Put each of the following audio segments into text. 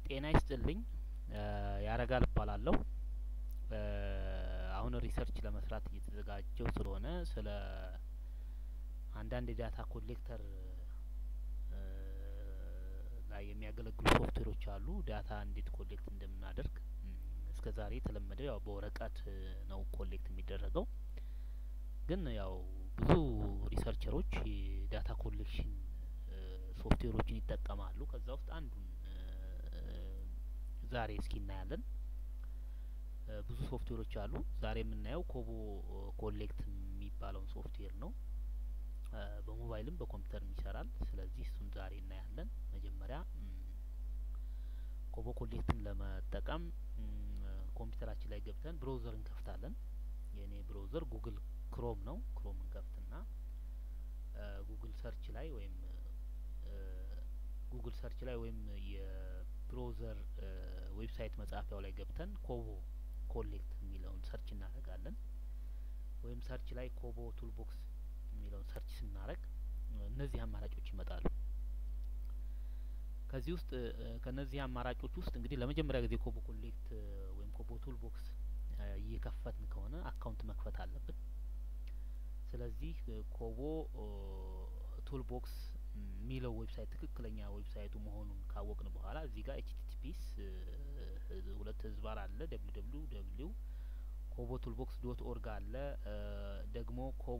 ጤና ይስጥልኝ ያረጋል እባላለሁ። አሁን ሪሰርች ለመስራት እየተዘጋጀው ስለሆነ ስለ አንዳንድ የዳታ ኮሌክተር ላይ የሚያገለግሉ ሶፍትዌሮች አሉ። ዳታ እንዴት ኮሌክት እንደምናደርግ እስከ ዛሬ የተለመደው ያው በወረቀት ነው ኮሌክት የሚደረገው። ግን ያው ብዙ ሪሰርቸሮች የዳታ ኮሌክሽን ሶፍትዌሮችን ይጠቀማሉ። ከዛ ውስጥ አንዱን ዛሬ እስኪ እናያለን። ብዙ ሶፍትዌሮች አሉ። ዛሬ የምናየው ኮቦ ኮሌክት የሚባለውን ሶፍትዌር ነው። በሞባይልም በኮምፒውተርም ይሰራል። ስለዚህ እሱን ዛሬ እናያለን። መጀመሪያ ኮቦ ኮሌክትን ለመጠቀም ኮምፒውተራችን ላይ ገብተን ብሮውዘር እንከፍታለን። የእኔ ብሮውዘር ጉግል ክሮም ነው። ክሮም እንከፍትና ጉግል ሰርች ላይ ወይም ጉግል ሰርች ላይ ወይም የብሮውዘር ዌብሳይት መጻፊያው ላይ ገብተን ኮቦ ኮሌክት የሚለውን ሰርች እናደርጋለን። ወይም ሰርች ላይ ኮቦ ቱልቦክስ የሚለውን ሰርች ስናደርግ እነዚህ አማራጮች ይመጣሉ። ከዚህ ውስጥ ከነዚህ አማራጮች ውስጥ እንግዲህ ለመጀመሪያ ጊዜ ኮቦ ኮሌክት ወይም ኮቦ ቱልቦክስ እየከፈትን ከሆነ አካውንት መክፈት አለብን። ስለዚህ ኮቦ ቱልቦክስ የሚለው ዌብሳይት ትክክለኛ ዌብሳይቱ መሆኑን ካወቅን በኋላ እዚህ ጋር ኤችቲቲፒስ ሁለት ህዝባር አለ ደብሊው ደብሊው ደብሊው ኮቦ ቱልቦክስ ዶት ኦርግ አለ ደግሞ ኮቦ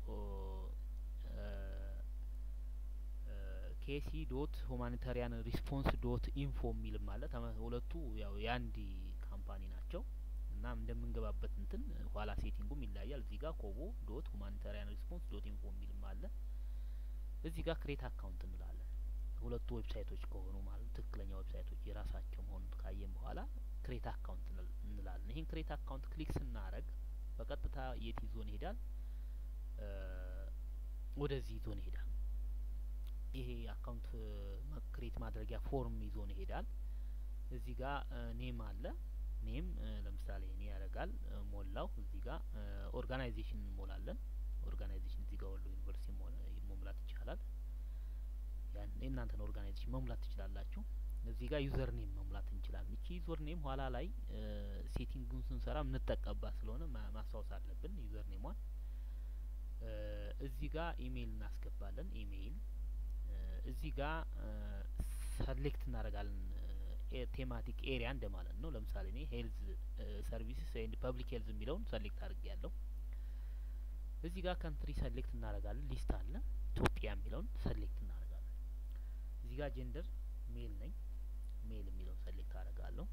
ኬሲ ዶት ሁማኒታሪያን ሪስፖንስ ዶት ኢንፎ የሚልም አለ። ሁለቱ ያው የአንድ ካምፓኒ ናቸው እና እንደምንገባበት እንትን ኋላ ሴቲንጉም ይለያያል። እዚህ ጋር ኮቦ ዶት ሁማኒታሪያን ሪስፖንስ ዶት ኢንፎ የሚልም አለ። እዚህ ጋር ክሬት አካውንት እንላለን። ሁለቱ ዌብሳይቶች ከሆኑ ማለት ትክክለኛ ዌብሳይቶች የራሳቸው መሆኑን ካየን በኋላ ክሬት አካውንት እንላለን። ይህን ክሬት አካውንት ክሊክ ስናረግ በቀጥታ የት ይዞን ይሄዳል? ወደዚህ ይዞን ይሄዳል። ይሄ አካውንት ክሬት ማድረጊያ ፎርም ይዞን ይሄዳል። እዚህ ጋር ኔም አለ። ኔም ለምሳሌ እኔ ያደርጋል ሞላው። እዚህ ጋር ኦርጋናይዜሽን እንሞላለን። ኦርጋናይዜሽን እዚህ ጋር ወሎ ዩኒቨርሲቲ መሙላት ይቻላል። ያን የእናንተን ኦርጋናይዜሽን መሙላት ትችላላችሁ። እዚህ ጋር ዩዘር ኔም መሙላት እንችላለን። እቺ ዩዘር ኔም ኋላ ላይ ሴቲንጉን ስንሰራ የምንጠቀምባት ስለሆነ ማስታወስ አለብን ዩዘር ኔሟን። እዚህ ጋር ኢሜይል እናስገባለን። ኢሜይል እዚህ ጋር ሰሌክት እናደርጋለን። ቴማቲክ ኤሪያ እንደማለት ነው። ለምሳሌ እኔ ሄልዝ ሰርቪስስ ኤንድ ፐብሊክ ሄልዝ የሚለውን ሰሌክት አድርጌ ያለው እዚህ ጋር ካንትሪ ሰሌክት እናደርጋለን። ሊስት አለ ኢትዮጵያ የሚለውን ሰሌክት እናደርጋለን። እዚህ ጋር ጀንደር ሜል ነኝ ሜል የሚለውን ሰሌክት አደርጋለሁ።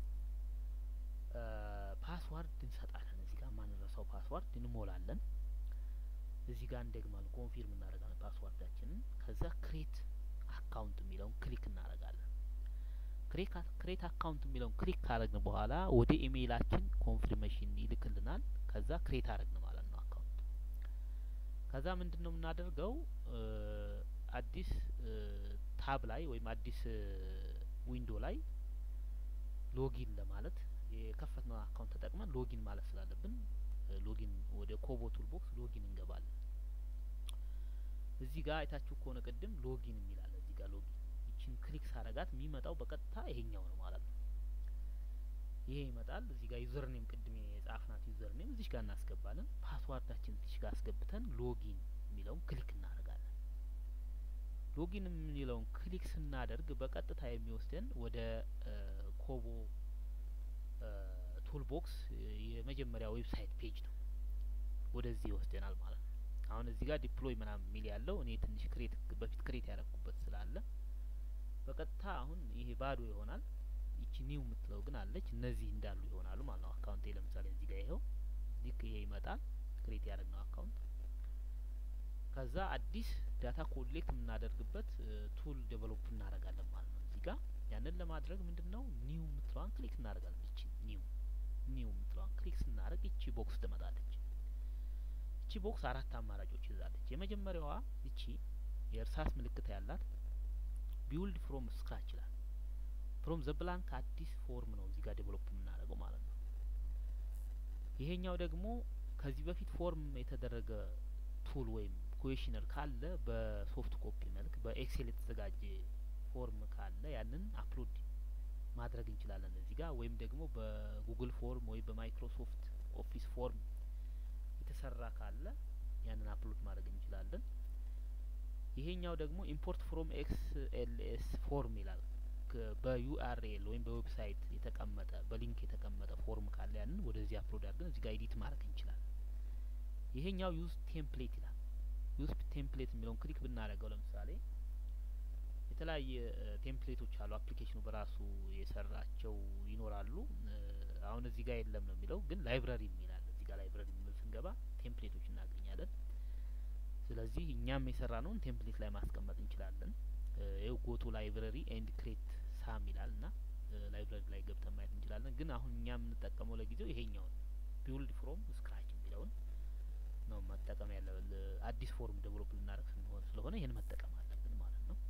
ፓስዋርድ እንሰጣለን። እዚህ ጋር ማንረሳው ፓስዋርድ እንሞላለን። እዚህ ጋር እንደግማለን፣ ኮንፊርም እናደርጋለን ፓስዋርዳችንን። ከዛ ክሬት አካውንት የሚለውን ክሊክ እናደርጋለን። ክሬት አካውንት የሚለውን ክሊክ ካደረግን በኋላ ወደ ኢሜይላችን ኮንፊርሜሽን ይልክልናል። ከዛ ክሬት አደረግን ማለት ነው አካውንት። ከዛ ምንድን ነው የምናደርገው አዲስ ታብ ላይ ወይም አዲስ ዊንዶ ላይ ሎጊን ለማለት የከፈትነው አካውንት ተጠቅመን ሎጊን ማለት ስላለብን ሎጊን ወደ ኮቦ ቱልቦክስ ሎጊን እንገባለን። እዚህ ጋር አይታችሁ ከሆነ ቅድም ሎጊን የሚላለ እዚህ ጋር ሎጊን ይችን ክሊክ ሳረጋት የሚመጣው በቀጥታ ይሄኛው ነው ማለት ነው። ይሄ ይመጣል። እዚህ ጋር ዩዘር ኔም ቅድም የጻፍናት ዩዘር ኔም እዚህ ጋር እናስገባለን። ፓስዋርዳችን እዚህ ጋር አስገብተን ሎጊን የሚለውን ክሊክ እናደርጋለን። ሎጊን የሚለውን ክሊክ ስናደርግ በቀጥታ የሚወስደን ወደ ኮቦ ቱልቦክስ የመጀመሪያ ዌብሳይት ፔጅ ነው። ወደዚህ ይወስደናል ማለት ነው። አሁን እዚህ ጋር ዲፕሎይ ምናምን የሚል ያለው እኔ ትንሽ ክሬት በፊት ክሬት ያደረኩበት ስላለ በቀጥታ አሁን ይሄ ባዶ ይሆናል። ይቺ ኒው የምትለው ግን አለች። እነዚህ እንዳሉ ይሆናሉ ማለት ነው። አካውንቴ ለምሳሌ እዚህ ጋር ይኸው ሊክ ይሄ ይመጣል። ክሬት ያደረግነው አካውንት ከዛ አዲስ ዳታ ኮሌክት የምናደርግበት ቱል ዴቨሎፕ እናደርጋለን ማለት ነው። እዚህ ጋር ያንን ለማድረግ ምንድን ነው ኒው የምትለዋን ክሊክ እናደርጋለን። ይቺ ኒው ኒው የምትለዋን ክሊክ ስናደርግ ይቺ ቦክስ ትመጣለች። ይቺ ቦክስ አራት አማራጮች ይዛለች። የመጀመሪያዋ ይቺ የእርሳስ ምልክት ያላት ቢውልድ ፍሮም ስክራች ይላል። ፍሮም ዘ ብላንክ አዲስ ፎርም ነው እዚህ ጋር ዴቨሎፕ የምናደርገው ማለት ነው። ይሄኛው ደግሞ ከዚህ በፊት ፎርም የተደረገ ቱል ወይም ኩዌሽነር ካለ በሶፍት ኮፒ መልክ በኤክሴል የተዘጋጀ ፎርም ካለ ያንን አፕሎድ ማድረግ እንችላለን እዚህ ጋር ወይም ደግሞ በጉግል ፎርም ወይም በማይክሮሶፍት ኦፊስ ፎርም የተሰራ ካለ ያንን አፕሎድ ማድረግ እንችላለን። ይሄኛው ደግሞ ኢምፖርት ፍሮም ኤክስ ኤል ኤስ ፎርም ይላል። በዩአርኤል ወይም በዌብሳይት የተቀመጠ በሊንክ የተቀመጠ ፎርም ካለ ያንን ወደዚህ አፕሎድ አድርገን እዚህ ጋር ኤዲት ማድረግ እንችላለን። ይሄኛው ዩዝ ቴምፕሌት ይላል። ዩዝ ቴምፕሌት የሚለውን ክሊክ ብናደርገው ለምሳሌ የተለያየ ቴምፕሌቶች አሉ። አፕሊኬሽኑ በራሱ የሰራቸው ይኖራሉ። አሁን እዚህ ጋር የለም ነው የሚለው፣ ግን ላይብረሪ የሚላል እዚህ ጋር ላይብረሪ የሚል ስንገባ ቴምፕሌቶች እናገኛለን። ስለዚህ እኛም የሰራ ነውን ቴምፕሌት ላይ ማስቀመጥ እንችላለን። ይው ጎቱ ላይብረሪ ኤንድ ክሬት ሳም ይላል እና ላይብረሪ ላይ ገብተን ማየት እንችላለን። ግን አሁን እኛ የምንጠቀመው ለጊዜው ይሄኛውን ቢውልድ ፍሮም ስክራች የሚለውን ነው መጠቀም ያለ አዲስ ፎርም ዴቨሎፕ ልናደርግ ስንሆን ስለሆነ ይህን መጠቀም አለብን ማለት ነው።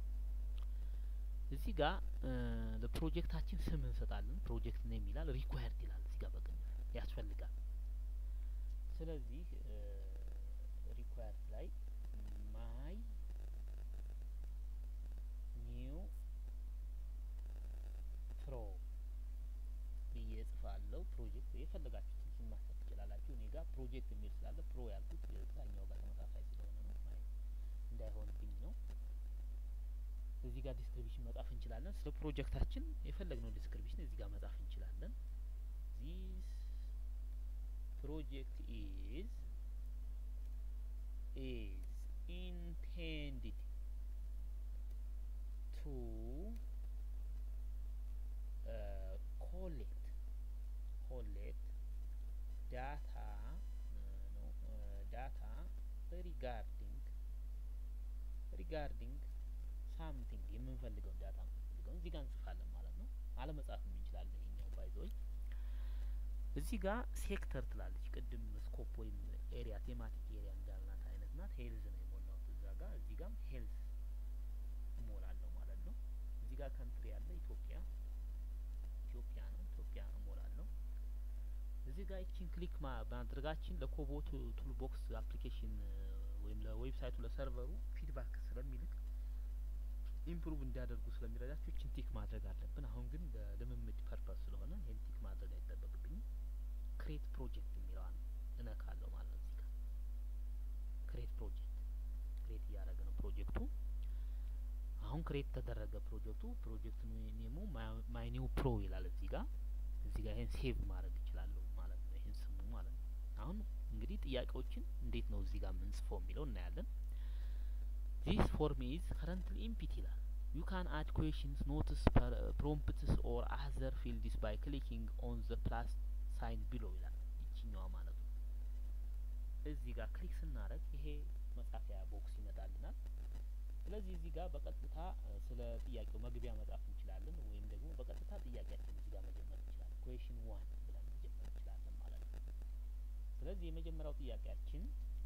እዚህ ጋር ለፕሮጀክታችን ስም እንሰጣለን። ፕሮጀክት ኔም ይላል። ሪኳየርድ ይላል እዚህ ጋር በቀኝ ያስፈልጋል። ስለዚህ ሪኳየርድ ላይ ማይ ኒው ፕሮ ብዬ እጽፋለሁ። ፕሮጀክት የፈለጋችሁትን ስም ማስጠት ትችላላችሁ። እኔ ጋር ፕሮጀክት የሚል ስላለ ፕሮ ያልኩት የዛኛው ጋር ተመሳሳይ ስለሆነ ነው እንዳይሆንብኝ ነው። እዚህ ጋር ዲስክሪፕሽን መጻፍ እንችላለን። ስለ ፕሮጀክታችን የፈለግነው ዲስክሪፕሽን እዚህ ጋር መጻፍ እንችላለን። ዚስ ፕሮጀክት ኢዝ ኢዝ ኢንቴንድድ ቱ ኮሌክት ኮሌክት ዳታ ዳታ ሪጋርዲንግ ሪጋርዲንግ ሳምቲንግ የምንፈልገውን ዳታ የምንፈልገውን እዚህ ጋር እንጽፋለን ማለት ነው። አለመጻፍም እንችላለን። ይሄኛው ባይዘወይ እዚህ ጋር ሴክተር ትላለች። ቅድም ስኮፕ ወይም ኤሪያ ቴማቲክ ኤሪያ እንዳልናት አይነት ናት። ሄልዝ ነው የሞላሁት እዛ ጋር። እዚህ ጋርም ሄልዝ እሞላለሁ ማለት ነው። እዚህ ጋር ካንትሪ ያለ ኢትዮጵያ ኢትዮጵያ ነው። ኢትዮጵያ እሞላለሁ። እዚህ ጋር ይቺን ክሊክ ማድረጋችን ለኮቦ ቱል ቦክስ አፕሊኬሽን ወይም ለዌብሳይቱ ለሰርቨሩ ፊድባክ ስለሚልክ ኢምፕሩቭ እንዲያደርጉ ስለሚረዳቸው ይችን ቲክ ማድረግ አለብን። አሁን ግን ለልምምድ ፐርፐስ ስለሆነ ይህን ቲክ ማድረግ አይጠበቅብኝም። ክሬት ፕሮጀክት የሚለዋን እነካለሁ ማለት ነው። እዚህ ጋር ክሬት ፕሮጀክት ክሬት እያደረገ ነው ፕሮጀክቱ። አሁን ክሬት ተደረገ ፕሮጀክቱ። ፕሮጀክት ኔሙ ማይ ኒው ፕሮ ይላል እዚህ ጋር እዚህ ጋር ይህን ሴቭ ማድረግ እችላለሁ ማለት ነው። ይህን ስሙ ማለት ነው። አሁን እንግዲህ ጥያቄዎችን እንዴት ነው እዚህ ጋር የምንጽፈው የሚለው እናያለን። ዚስ ፎርም ኢዝ ከረንትሊ ኢምፒቲ ይላል። ዩ ካን አድ ኩዌሽንስ ኖትስ ፕሮምፕትስ ኦር አዘር ፊልድስ ባይ ክሊኪንግ ኦን ዘ ፕላስ ሳይን ቢሎ ይላል። ይችኛዋ ማለት ነው። እዚህ ጋር ክሊክ ስናደርግ ይሄ መጻፊያ ቦክስ ይመጣልናል። ስለዚህ እዚህ ጋር በቀጥታ ስለ ጥያቄው መግቢያ መጻፍ እንችላለን፣ ወይም ደግሞ በቀጥታ ጥያቄያችን እዚህ ጋር መጀመር እንችላለን። ኩዌሽን ዋን ብለን መጀመር እንችላለን ማለት ነው። ስለዚህ የመጀመሪያው ጥያቄያችን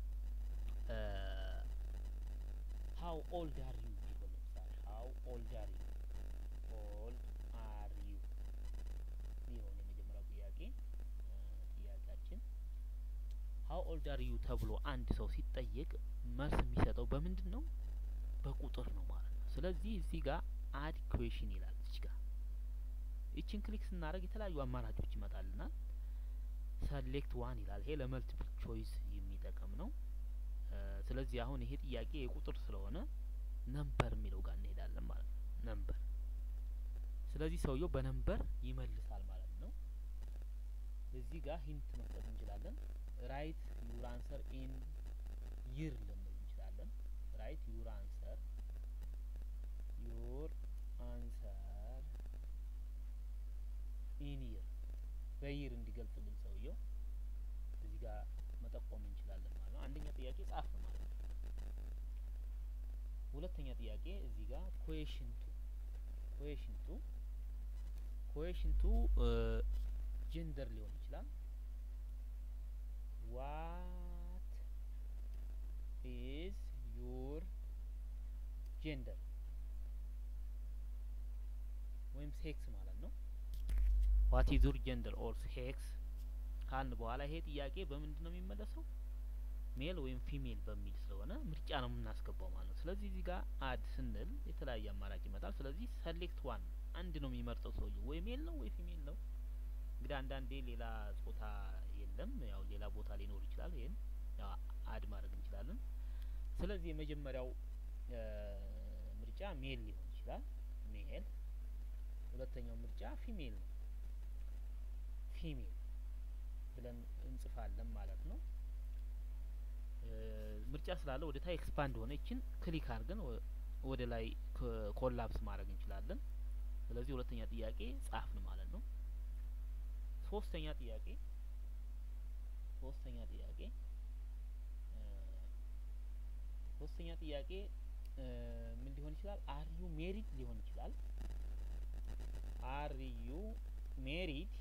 ሀው ኦልድ አር ዩ ቢሆን ለምሳሌ ሀው ኦልድ አር ዩ ኦልድ አር ዩ ቢሆን የመጀመሪያው ጥያቄ ጥያቄያችን ሀው ኦልድ አር ዩ ተብሎ አንድ ሰው ሲጠየቅ መልስ የሚሰጠው በምንድን ነው? በቁጥር ነው ማለት ነው። ስለዚህ እዚህ ጋር አድ ኩዌሽን ይላል እዚህ ጋር ይችን ክሊክ ስናደርግ የተለያዩ አማራጮች ይመጣልናል። ሰሌክት ዋን ይላል። ይሄ ለመልቲፕል ቾይስ የሚጠቅም ነው። ስለዚህ አሁን ይሄ ጥያቄ የቁጥር ስለሆነ ነምበር የሚለው ጋር እንሄዳለን ማለት ነው። ነምበር ስለዚህ ሰውየው በነምበር ይመልሳል ማለት ነው። እዚህ ጋር ሂንት መስጠት እንችላለን። ራይት ዩር አንሰር ኢን ይር ልንል እንችላለን። ራይት ዩር አንሰር ዩር አንሰር ኢን ይር በይር እንዲገልጽልን ሰውየው እዚህ ጋር መጠቆም እንችላለን ማለት ነው። አንደኛ ጥያቄ ጻፍ ማለት ነው። ሁለተኛ ጥያቄ እዚህ ጋር ኩዌሽን ቱ ኩዌሽን ቱ ኩዌሽን ቱ ጀንደር ሊሆን ይችላል። ዋት ኢዝ ዩር ጀንደር ወይም ሴክስ ማለት ነው። ዋት ኢዝ ዩር ጀንደር ኦር ሴክስ ካልን በኋላ ይሄ ጥያቄ በምንድን ነው የሚመለሰው? ሜል ወይም ፊሜል በሚል ስለሆነ ምርጫ ነው የምናስገባው ማለት ነው። ስለዚህ እዚህ ጋር አድ ስንል የተለያየ አማራጭ ይመጣል። ስለዚህ ሰሌክት ዋን አንድ ነው የሚመርጠው ሰውየው ወይ ሜል ነው ወይ ፊሜል ነው። እንግዲህ አንዳንዴ ሌላ ጾታ የለም፣ ያው ሌላ ቦታ ሊኖር ይችላል። ይሄን ያው አድ ማድረግ እንችላለን። ስለዚህ የመጀመሪያው ምርጫ ሜል ሊሆን ይችላል፣ ሜል። ሁለተኛው ምርጫ ፊሜል ነው፣ ፊሜል ብለን እንጽፋለን ማለት ነው። ምርጫ ስላለ ወደ ታይ ኤክስፓንድ ሆነ ይችን ክሊክ አድርገን ወደ ላይ ኮላፕስ ማድረግ እንችላለን። ስለዚህ ሁለተኛ ጥያቄ ጻፍን ማለት ነው። ሶስተኛ ጥያቄ ሶስተኛ ጥያቄ ሶስተኛ ጥያቄ ምን ሊሆን ይችላል? አር ዩ ሜሪድ ሊሆን ይችላል። አር ዩ ሜሪድ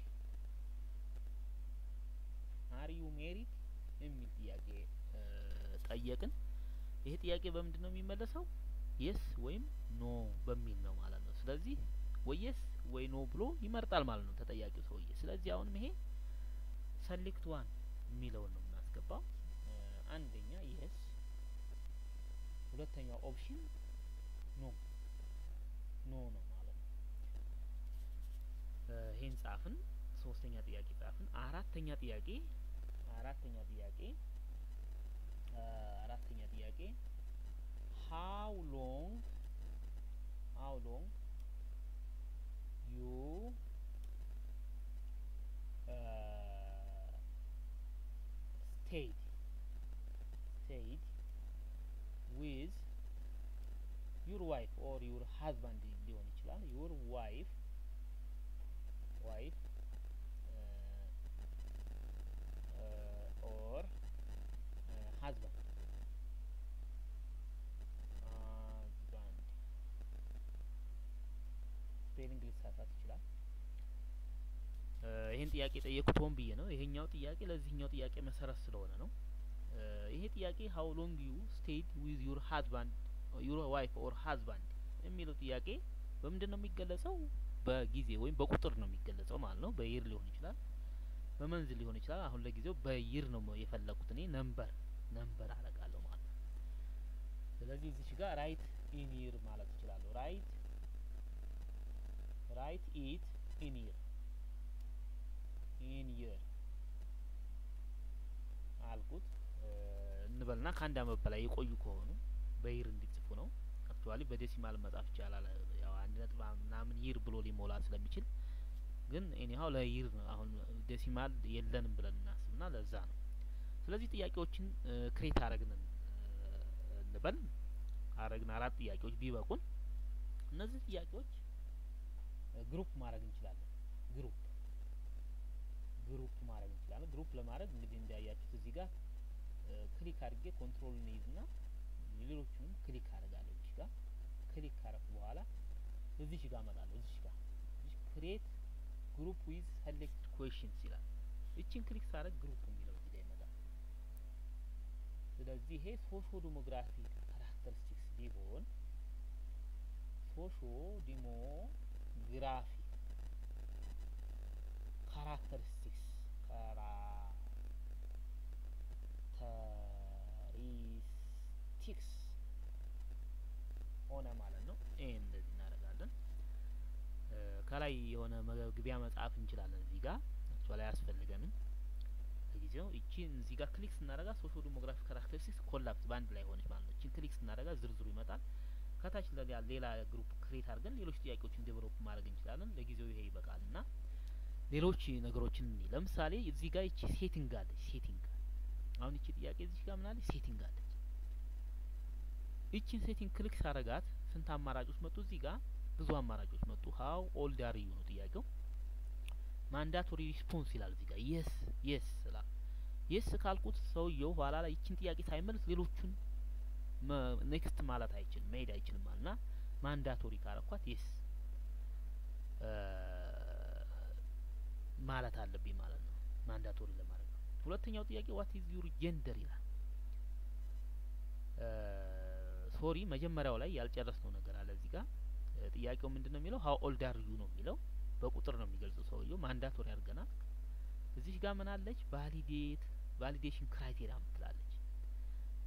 አር ዩ ሜሪድ የሚል ጥያቄ ጠየቅን። ይሄ ጥያቄ በምንድን ነው የሚመለሰው? የስ ወይም ኖ በሚል ነው ማለት ነው። ስለዚህ ወይ የስ ወይ ኖ ብሎ ይመርጣል ማለት ነው ተጠያቂው ሰውዬ። ስለዚህ አሁንም ይሄ ሰሌክት ዋን የሚለውን ነው የምናስገባው። አንደኛ የስ፣ ሁለተኛው ኦፕሽን ኖ ኖ ነው ማለት ነው። ይሄን ጻፍን። ሶስተኛ ጥያቄ ጻፍን። አራተኛ ጥያቄ አራተኛ ጥያቄ አራተኛ ጥያቄ how long how long you uh, stayed stayed with your wife or your husband ሊሆን ይችላል your wife wife uh, uh, or uh, husband ስፔሊንግ ሊሳሳት ይችላል። ይህን ጥያቄ የጠየኩት ሆን ብዬ ነው። ይሄኛው ጥያቄ ለዚህኛው ጥያቄ መሰረት ስለሆነ ነው። ይሄ ጥያቄ ሀው ሎንግ ዩ ስቴድ ዊዝ ዩር ሀዝባንድ ዩር ዋይፍ ኦር ሀዝባንድ የሚለው ጥያቄ በምንድን ነው የሚገለጸው? በጊዜ ወይም በቁጥር ነው የሚገለጸው ማለት ነው። በይር ሊሆን ይችላል፣ በመንዝ ሊሆን ይችላል። አሁን ለጊዜው በይር ነው የፈለኩት እኔ ነምበር ነምበር አረጋለሁ ማለት ነው። ስለዚህ እዚች ጋር ራይት ኢን ይር ማለት እችላለሁ። ራይት ራይት ኢት ኢን ይር ኢን ይር አልኩት እንበልና ከአንድ አመት በላይ የቆዩ ከሆኑ በይር እንዲጽፉ ነው። አክቹዋሊ በዴሲማል መጻፍ ይቻላል። ያው አንድ ነጥብ ምናምን ይር ብሎ ሊሞላ ስለሚችል ግን ኤኒሀው ለይር ነው። አሁን ዴሲማል የለንም ብለን እናስብና ለዛ ነው። ስለዚህ ጥያቄዎችን ክሬት አረግን እንበል አረግን አራት ጥያቄዎች ቢበቁን እነዚህ ጥያቄዎች ግሩፕ ማድረግ እንችላለን። ግሩፕ ግሩፕ ማድረግ እንችላለን። ግሩፕ ለማድረግ እንግዲህ እንዳያችሁት እዚህ ጋር ክሊክ አድርጌ ኮንትሮል እንይዝና ሌሎቹንም ክሊክ አደርጋለሁ። እዚህ ጋር ክሊክ ካረኩ በኋላ እዚህ ጋር እመጣለሁ። እዚህ ጋር ክሬት ግሩፕ ዊዝ ሰሌክት ኩዌሽንስ ይላል። እቺን ክሊክ ሳደርግ ግሩፕ የሚለው እዚህ ጋር ይመጣል። ስለዚህ ይሄ ሶሾ ዲሞግራፊክ ካራክተሪስቲክስ ቢሆን ሶሾ ዲሞግራፊክ ካራክተሪስቲክስ ካራክተሪስቲክስ ሆነ ማለት ነው። ይሄን እንደዚህ እናደርጋለን። ከላይ የሆነ መግቢያ መጻፍ እንችላለን። እዚህ ጋር አክቹዋሊ አያስፈልገንም ለጊዜው። እቺን እዚህ ጋር ክሊክ ስናደርጋ ሶሾ ዲሞግራፊክ ካራክተሪስቲክስ ኮላፕስ በአንድ ላይ ሆነች ማለት ነው። እቺን ክሊክ ስናደርጋ ዝርዝሩ ይመጣል። ከታች ሌላ ግሩፕ ክሬት አድርገን ሌሎች ጥያቄዎችን ዴቨሎፕ ማድረግ እንችላለን። ለጊዜው ይሄ ይበቃል እና ሌሎች ነገሮችን እኒ ለምሳሌ እዚህ ጋር ይቺ ሴቲንግ አለች። ሴቲንግ አሁን ይቺ ጥያቄ እዚህ ጋር ምናለች? ሴቲንግ አለች። ይቺን ሴቲንግ ክሊክ ሳረጋት ስንት አማራጮች መጡ? እዚህ ጋር ብዙ አማራጮች መጡ። ሀው ኦልድ አር ዩ ነው ጥያቄው። ማንዳቶሪ ሪስፖንስ ይላል እዚህ ጋር የስ የስ ስላል የስ ካልኩት ሰውየው ኋላ ላይ ይቺን ጥያቄ ሳይመልስ ሌሎቹን ኔክስት ማለት አይችልም መሄድ አይችልም ማለት ና ማንዳቶሪ ካረኳት የስ ማለት አለብኝ ማለት ነው። ማንዳቶሪ ለማድረግ ነው። ሁለተኛው ጥያቄ ዋት ኢዝ ዩር ጀንደር ይላል። ሶሪ መጀመሪያው ላይ ያልጨረስነው ነገር አለ እዚህ ጋር ጥያቄው ምንድን ነው የሚለው ሀው ኦልድ አር ዩ ነው የሚለው በቁጥር ነው የሚገልጸው ሰውየው ማንዳቶሪ አድርገናል። እዚህ ጋር ምን አለች ቫሊዴት ቫሊዴሽን ክራይቴሪያ ምትላለች።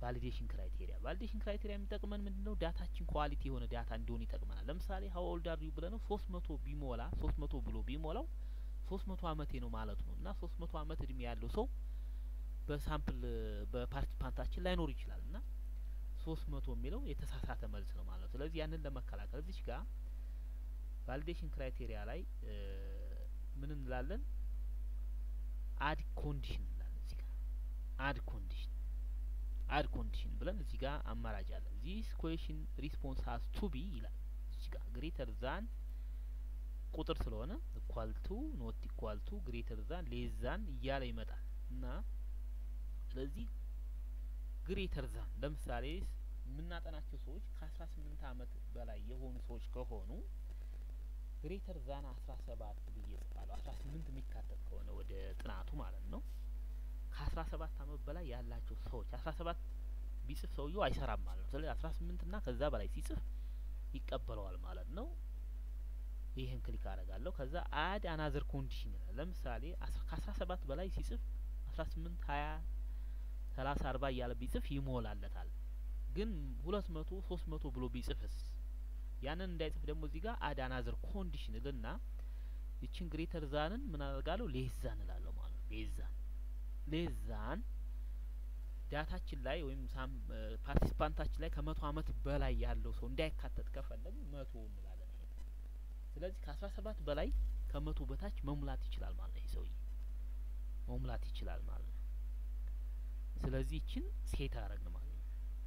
ቫሊዴሽን ክራይቴሪያ ቫሊዴሽን ክራይቴሪያ የሚጠቅመን ምንድን ነው? ዳታችን ኳሊቲ የሆነ ዳታ እንዲሆን ይጠቅመናል። ለምሳሌ ሀው ኦልድ አር ዩ ብለነው ሶስት መቶ ቢሞላ ሶስት መቶ ብሎ ቢሞላው ሶስት መቶ አመቴ ነው ማለቱ ነው እና ሶስት መቶ አመት እድሜ ያለው ሰው በሳምፕል በፓርቲሲፓንታችን ላይኖር ይችላል እና ሶስት መቶ የሚለው የተሳሳተ መልስ ነው ማለት ነው። ስለዚህ ያንን ለመከላከል እዚች ጋር ቫሊዴሽን ክራይቴሪያ ላይ ምን እንላለን? አድ ኮንዲሽን እንላለን። እዚህ ጋር አድ ኮንዲሽን አድ ኮንዲሽን ብለን እዚህ ጋር አማራጭ አለ። ዚስ ኩዌሽን ሪስፖንስ ሀዝ ቱ ቢ ይላል። እዚህ ጋር ግሬተር ዛን ቁጥር ስለሆነ ኢኳል ቱ ኖት ኢኳል ቱ ግሬተር ዛን ሌስ ዛን እያለ ይመጣል እና ስለዚህ ግሬተር ዛን ለምሳሌ የምናጠናቸው ሰዎች ከአስራ ስምንት አመት በላይ የሆኑ ሰዎች ከሆኑ ግሬተር ዛን አስራ ሰባት ብዬ ጽፋለሁ። አስራ ስምንት የሚካተት ከሆነ ወደ ጥናቱ ማለት ነው። ከአስራ ሰባት አመት በላይ ያላቸው ሰዎች አስራ ሰባት ቢጽፍ ሰውየው አይሰራም ማለት ነው። ስለዚህ አስራ ስምንት እና ከዛ በላይ ሲጽፍ ይቀበለዋል ማለት ነው። ይህን ክሊክ አደርጋለሁ። ከዛ አድ አናዘር ኮንዲሽን ይላል። ለምሳሌ ከአስራ ሰባት በላይ ሲጽፍ አስራ ስምንት ሀያ ሰላሳ አርባ እያለ ቢጽፍ ይሞላለታል። ግን ሁለት መቶ ሶስት መቶ ብሎ ቢጽፍስ ያንን እንዳይጽፍ ደግሞ እዚህ ጋር አድ አናዘር ኮንዲሽን እልና ይችን ግሬተር ዛንን ምን አደርጋለሁ ሌዛን እላለሁ ማለት ነው። ሌዛን ሌዛን ዳታችን ላይ ወይም ሳም ፓርቲሲፓንታችን ላይ ከመቶ አመት በላይ ያለው ሰው እንዳይካተት ከፈለግ መቶ እንላለን። ስለዚህ ከአስራ ሰባት በላይ ከመቶ በታች መሙላት ይችላል ማለት ነው። ይህ ሰውዬ መሙላት ይችላል ማለት ነው። ስለዚህ ይችን ሴት አረግን ማለት ነው።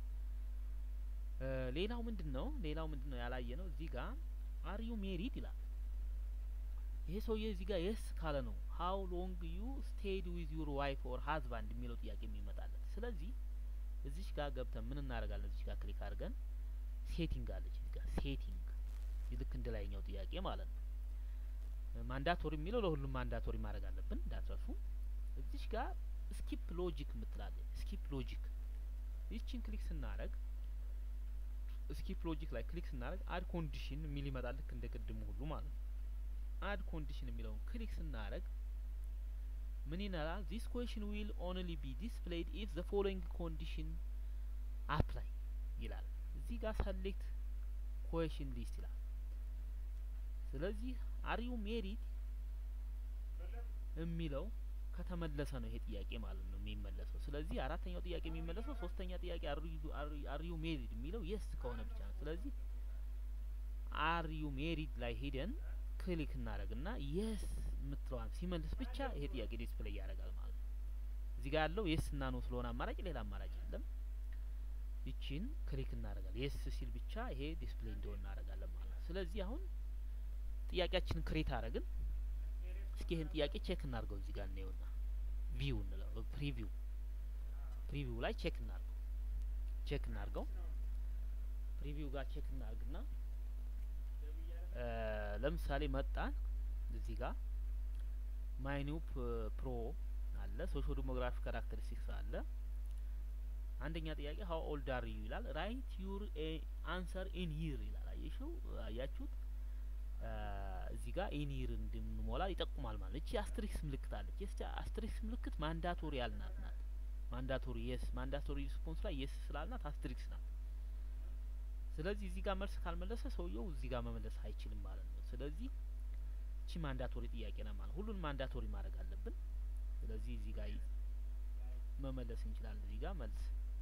ሌላው ምንድን ነው? ሌላው ምንድን ነው ያላየ ነው? እዚህ ጋር አር ዩ ሜሪድ ይላል። ይሄ ሰውዬ እዚህ ጋር የስ ካለ ነው ሀው ሎንግ ዩ ስቴድ ዊዝ ዩር ዋይፍ ኦር ሀዝባንድ የሚለው ጥያቄ የሚመጣለት። ስለዚህ እዚች ጋር ገብተን ምን እናደርጋለን? እዚች ጋር ክሊክ አድርገን ሴቲንግ አለች እዚህ ጋር ሴቲንግ ልክ እንደ ላይኛው ጥያቄ ማለት ነው። ማንዳቶሪ የሚለው ለሁሉም ማንዳቶሪ ማድረግ አለብን እንዳትረሱ። እዚች ጋር ስኪፕ ሎጂክ የምትላለች ስኪፕ ሎጂክ ይችን ክሊክ ስናደረግ ስኪፕ ሎጂክ ላይ ክሊክ ስናደረግ አድ ኮንዲሽን የሚል ይመጣል ልክ እንደ ቅድሙ ሁሉ ማለት ነው። አድ ኮንዲሽን የሚለውን ክሊክ ስናደረግ ምን ይላል? ዚስ ኩዌሽን ዊል ኦንሊ ቢ ዲስፕሌይድ ኢፍ ዘ ፎሎዊንግ ኮንዲሽን አፕላይ ይላል። እዚህ ጋር ሰሌክት ኩዌሽን ሊስት ይላል። ስለዚህ አሪዩ ሜሪድ የሚለው ከተመለሰ ነው ይሄ ጥያቄ ማለት ነው የሚመለሰው። ስለዚህ አራተኛው ጥያቄ የሚመለሰው ሶስተኛ ጥያቄ አርዩ ሜሪድ የሚለው የስ ከሆነ ብቻ ነው። ስለዚህ አርዩ ሜሪድ ላይ ሄደን ክሊክ እናደርግና የስ የምትለዋን ሲመልስ ብቻ ይሄ ጥያቄ ዲስፕሌይ ያደርጋል ማለት ነው። እዚህ ጋር ያለው የስ እና ነው ስለሆነ አማራጭ ሌላ አማራጭ የለም። ይቺን ክሊክ እናደርጋለን። የስ ሲል ብቻ ይሄ ዲስፕሌይ እንደሆነ እናደርጋለን ማለት ነው። ስለዚህ አሁን ጥያቄያችንን ክሬት አደረግን። እስኪ ይህን ጥያቄ ቼክ እናድርገው። እዚህ ጋር እናየውና ቪው እንለው ፕሪቪው ፕሪቪው ላይ ቼክ እናድርገው ቼክ እናድርገው ፕሪቪው ጋር ቼክ እናድርግና ለምሳሌ መጣን እዚህ ጋር ማይኒው ፕሮ አለ ሶሾ ዲሞግራፊክ ካራክተሪስቲክስ አለ። አንደኛ ጥያቄ ሀው ኦልድ አር ዩ ይላል። ራይት ዩር አንሰር ኢን ይር ይላል። አየሽው አያችሁት? እዚህ ጋር ኢኒር እንድንሞላ ይጠቁማል ማለት እቺ አስትሪክስ ምልክት አለች። የስ አስትሪክስ ምልክት ማንዳቶሪ ያልናት ናት። ማንዳቶሪ የስ ማንዳቶሪ ሪስፖንስ ላይ የስ ስላልናት አስትሪክስ ናት። ስለዚህ እዚህ ጋር መልስ ካልመለሰ ሰውየው እዚህ ጋር መመለስ አይችልም ማለት ነው። ስለዚህ እቺ ማንዳቶሪ ጥያቄ ናት ማለት ሁሉን ማንዳቶሪ ማድረግ አለብን። ስለዚህ እዚህ ጋር መመለስ እንችላለን። እዚህ ጋር መልስ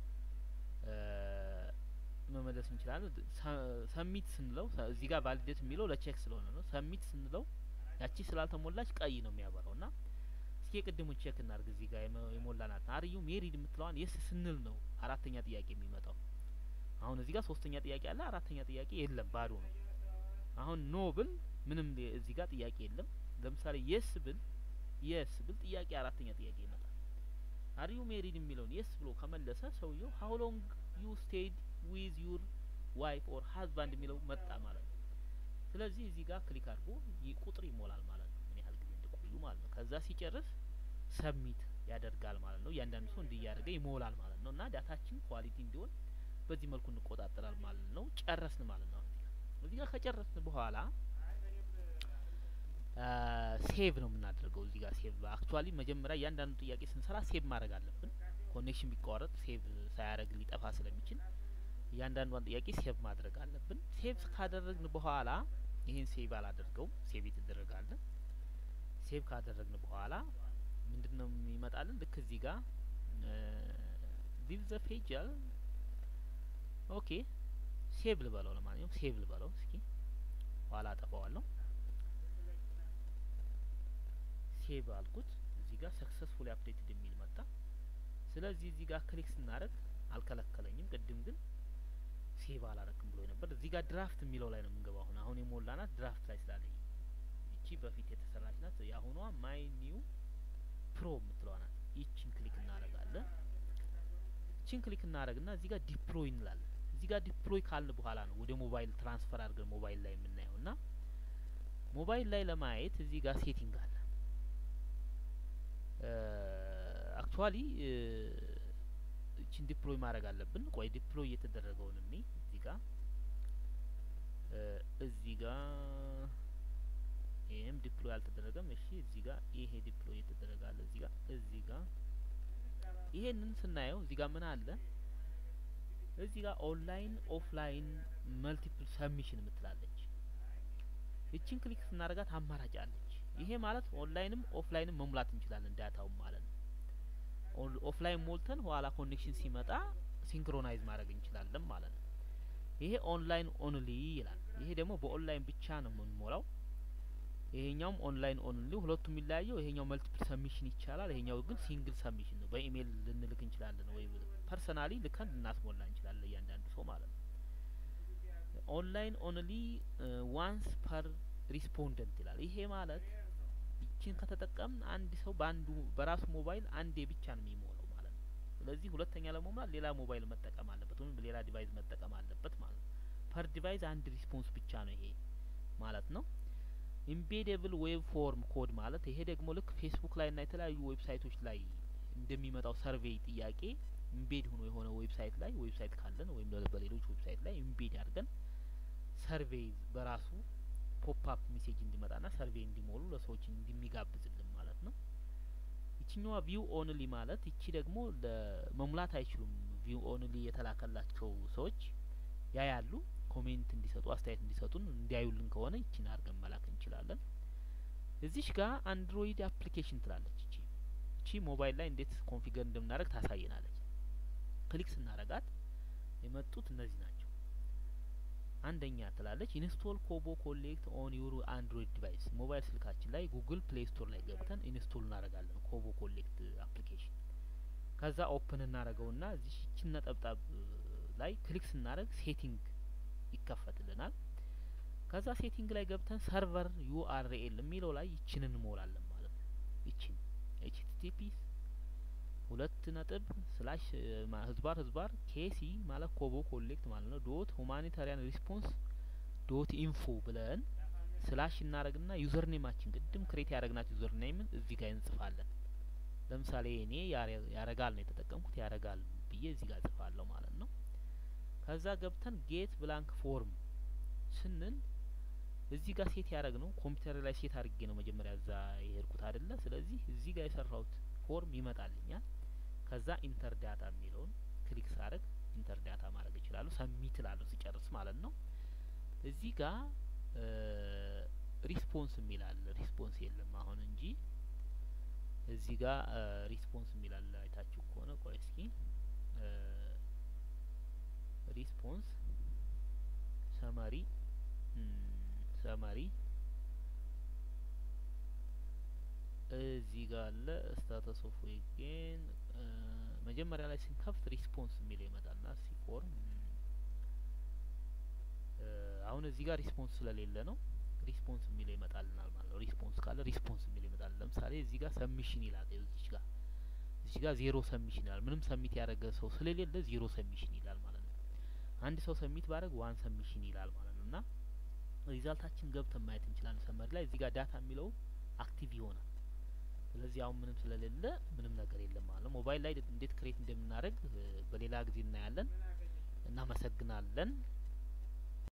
መመለስ እንችላለን። ሰሚት ስንለው እዚህ ጋር ቫሊዴት የሚለው ለቼክ ስለሆነ ነው። ሰሚት ስንለው ያቺ ስላልተሞላች ቀይ ነው የሚያበራው እና እስኪ የቅድሙን ቼክ እናርግ። እዚህ ጋር የሞላናት አርዩ ሜሪድ የምትለዋን የስ ስንል ነው አራተኛ ጥያቄ የሚመጣው። አሁን እዚህ ጋር ሶስተኛ ጥያቄ አለ፣ አራተኛ ጥያቄ የለም፣ ባዶ ነው። አሁን ኖ ብል ምንም እዚህ ጋር ጥያቄ የለም። ለምሳሌ የስ ብል የስ ብል ጥያቄ አራተኛ ጥያቄ ይመጣል። አርዩ ሜሪድ የሚለውን የስ ብሎ ከመለሰ ሰውየው ሀው ሎንግ ዩ ስቴድ ዊዝ ዩር ዋይፍ ኦር ሀዝባንድ የሚለው መጣ ማለት ነው። ስለዚህ እዚህ ጋር ክሊክ አድርጎ ቁጥር ይሞላል ማለት ነው፣ ምን ያህል ጊዜ እንደቆዩ ማለት ነው። ከዛ ሲጨርስ ሰሚት ያደርጋል ማለት ነው። እያንዳንዱ ሰው እንዲህ እያደረገ ይሞላል ማለት ነው። እና ዳታችን ኳሊቲ እንዲሆን በዚህ መልኩ እንቆጣጠራል ማለት ነው። ጨረስን ማለት ነው። እዚህ ጋር ከጨረስን በኋላ ሴቭ ነው የምናደርገው። እዚህ ጋር ሴቭ አክቹዋሊ መጀመሪያ እያንዳንዱ ጥያቄ ስንሰራ ሴቭ ማድረግ አለብን። ኮኔክሽን ቢቋረጥ ሴቭ ሳያደርግ ሊጠፋ ስለሚችል እያንዳንዷን ጥያቄ ሴቭ ማድረግ አለብን። ሴቭ ካደረግን በኋላ ይህን ሴቭ አላደርገውም፣ ሴቭ የተደረጋለ ሴቭ ካደረግን በኋላ ምንድን ነው የሚመጣልን? ልክ እዚህ ጋር ሊቭ ዘ ፔጅ ያል ኦኬ ሴቭ ልበለው። ለማንኛውም ሴቭ ልበለው እስኪ ኋላ አጠፋዋለሁ። ሴቭ አልኩት። እዚህ ጋር ሰክሰስፉሊ አፕዴትድ የሚል መጣ። ስለዚህ እዚህ ጋር ክሊክ ስናደርግ አልከለከለኝም። ቅድም ግን ሴቭ አላረክም ብሎ ነበር። እዚህ ጋር ድራፍት የሚለው ላይ ነው የምንገባው። አሁን አሁን የሞላናት ድራፍት ላይ ስላለኝ ይቺ በፊት የተሰራች ናት። የአሁኗ ማይ ኒው ፕሮ የምትለዋ ናት። ይቺን ክሊክ እናደርጋለን። ይቺን ክሊክ እናደርግና እዚህ ጋር ዲፕሎይ እንላለን። እዚህ ጋር ዲፕሎይ ካልን በኋላ ነው ወደ ሞባይል ትራንስፈር አድርገን ሞባይል ላይ የምናየው እና ሞባይል ላይ ለማየት እዚህ ጋር ሴቲንግ አለ። አክቹዋሊ እቺን ዲፕሎይ ማድረግ አለብን። ቆይ ዲፕሎይ እየተደረገውን እኔ እዚህ ጋር እዚህ ጋር ይሄም ዲፕሎይ አልተደረገም። እሺ እዚህ ጋር ይሄ ዲፕሎይ እየተደረገ አለ። እዚህ ጋር እዚህ ጋር ይሄንን ስናየው እዚህ ጋር ምን አለ? እዚህ ጋር ኦንላይን ኦፍላይን መልቲፕል ሰብሚሽን የምትላለች እቺን ክሊክ ስናደርጋት አማራጭ አለች። ይሄ ማለት ኦንላይንም ኦፍላይንም መሙላት እንችላለን ዳታውን ማለት ነው። ኦፍላይን ሞልተን ኋላ ኮኔክሽን ሲመጣ ሲንክሮናይዝ ማድረግ እንችላለን ማለት ነው። ይሄ ኦንላይን ኦንሊ ይላል። ይሄ ደግሞ በኦንላይን ብቻ ነው የምንሞላው። ይሄኛውም ኦንላይን ኦንሊ፣ ሁለቱም የሚለያየው ይሄኛው መልቲፕል ሰብሚሽን ይቻላል። ይሄኛው ግን ሲንግል ሰብሚሽን ነው። በኢሜይል ልንልክ እንችላለን ወይ ፐርሰናሊ ልከን ልናስሞላ እንችላለን እያንዳንዱ ሰው ማለት ነው። ኦንላይን ኦንሊ ዋንስ ፐር ሪስፖንደንት ይላል። ይሄ ማለት ይችን ከተጠቀምን አንድ ሰው በአንዱ በራሱ ሞባይል አንዴ ብቻ ነው የሚሞላው ማለት ነው። ስለዚህ ሁለተኛ ለመሙላት ሌላ ሞባይል መጠቀም አለበት ወይም ሌላ ዲቫይስ መጠቀም አለበት ማለት ነው። ፐር ዲቫይስ አንድ ሪስፖንስ ብቻ ነው ይሄ ማለት ነው። ኢምቤዴብል ዌብ ፎርም ኮድ ማለት ይሄ ደግሞ ልክ ፌስቡክ ላይ እና የተለያዩ ዌብሳይቶች ላይ እንደሚመጣው ሰርቬይ ጥያቄ ኢምቤድ ሆኖ የሆነ ዌብሳይት ላይ ዌብሳይት ካለን ወይም በሌሎች ዌብሳይት ላይ ኢምቤድ አድርገን ሰርቬይ በራሱ ፖፕ አፕ ሜሴጅ እንዲመጣና ሰርቬይ እንዲሞሉ ለሰዎች እንደሚጋብዝልን ማለት ነው። ይችኛዋ ቪው ኦንሊ ማለት ይቺ ደግሞ ለመሙላት አይችሉም። ቪው ኦንሊ የተላከላቸው ሰዎች ያያሉ፣ ኮሜንት እንዲሰጡ አስተያየት እንዲሰጡን እንዲያዩልን ከሆነ ይቺን አድርገን መላክ እንችላለን። እዚሽ ጋር አንድሮይድ አፕሊኬሽን ትላለች። እቺ እቺ ሞባይል ላይ እንዴት ኮንፊገር እንደምናደርግ ታሳየናለች። ክሊክ ስናረጋት የመጡት እነዚህ ናቸው። አንደኛ ትላለች ኢንስቶል ኮቦ ኮሌክት ኦን ዩር አንድሮይድ ዲቫይስ ሞባይል ስልካችን ላይ ጉግል ፕሌይ ስቶር ላይ ገብተን ኢንስቶል እናደርጋለን ኮቦ ኮሌክት አፕሊኬሽን። ከዛ ኦፕን እናደርገውና እዚህ ይችን ነጠብጣብ ላይ ክሊክ ስናደርግ ሴቲንግ ይከፈትልናል። ከዛ ሴቲንግ ላይ ገብተን ሰርቨር ዩአርኤል የሚለው ላይ ይችን እንሞላለን ማለት ነው። ይችን ኤችቲቲፒ ሁለት ነጥብ ስላሽ ህዝባር ህዝባር ኬሲ ማለት ኮቦ ኮሌክት ማለት ነው ዶት ሁማኒታሪያን ሪስፖንስ ዶት ኢንፎ ብለን ስላሽ እናደረግና ዩዘር ኔማችን ቅድም ክሬት ያደረግናት ዩዘር ኔምን እዚህ ጋር እንጽፋለን። ለምሳሌ እኔ ያረጋል ነው የተጠቀምኩት ያረጋል ብዬ እዚህ ጋር ጽፋለሁ ማለት ነው። ከዛ ገብተን ጌት ብላንክ ፎርም ስንል እዚህ ጋር ሴት ያደረግ ነው ኮምፒውተር ላይ ሴት አድርጌ ነው መጀመሪያ እዛ የሄድኩት አይደለ። ስለዚህ እዚህ ጋር የሰራሁት ፎርም ይመጣልኛል። ከዛ ኢንተር ዳታ የሚለውን ክሊክ ሳረግ ኢንተር ዳታ ማድረግ እችላለሁ። ሰሚት ላለሁ ሲጨርስ ማለት ነው። እዚህ ጋር ሪስፖንስ የሚላለ ሪስፖንስ የለም አሁን እንጂ እዚህ ጋር ሪስፖንስ የሚላለ አይታችሁ ከሆነ ቆይ እስኪ ሪስፖንስ ሰመሪ ሰመሪ እዚህ ጋር አለ ስታተስ ኦፍ ዌጌን መጀመሪያ ላይ ስንከፍት ሪስፖንስ የሚለው ይመጣልና ሲፎርም አሁን እዚህ ጋር ሪስፖንስ ስለሌለ ነው ሪስፖንስ የሚለው ይመጣልናል ማለት ነው። ሪስፖንስ ካለ ሪስፖንስ የሚለው ይመጣል። ለምሳሌ እዚህ ጋር ሰሚሽን ይላል። እዚህ ጋር እዚህ ጋር ዜሮ ሰሚሽን ይላል። ምንም ሰሚት ያደረገ ሰው ስለሌለ ዜሮ ሰሚሽን ይላል ማለት ነው። አንድ ሰው ሰሚት ባደረግ ዋን ሰሚሽን ይላል ማለት ነው። እና ሪዛልታችን ገብተን ማየት እንችላለን። ሰመሪ ላይ እዚህ ጋር ዳታ የሚለው አክቲቭ ይሆናል። ስለዚህ አሁን ምንም ስለሌለ ምንም ነገር የለም ማለት ነው። ሞባይል ላይ እንዴት ክሬት እንደምናደርግ በሌላ ጊዜ እናያለን። እናመሰግናለን።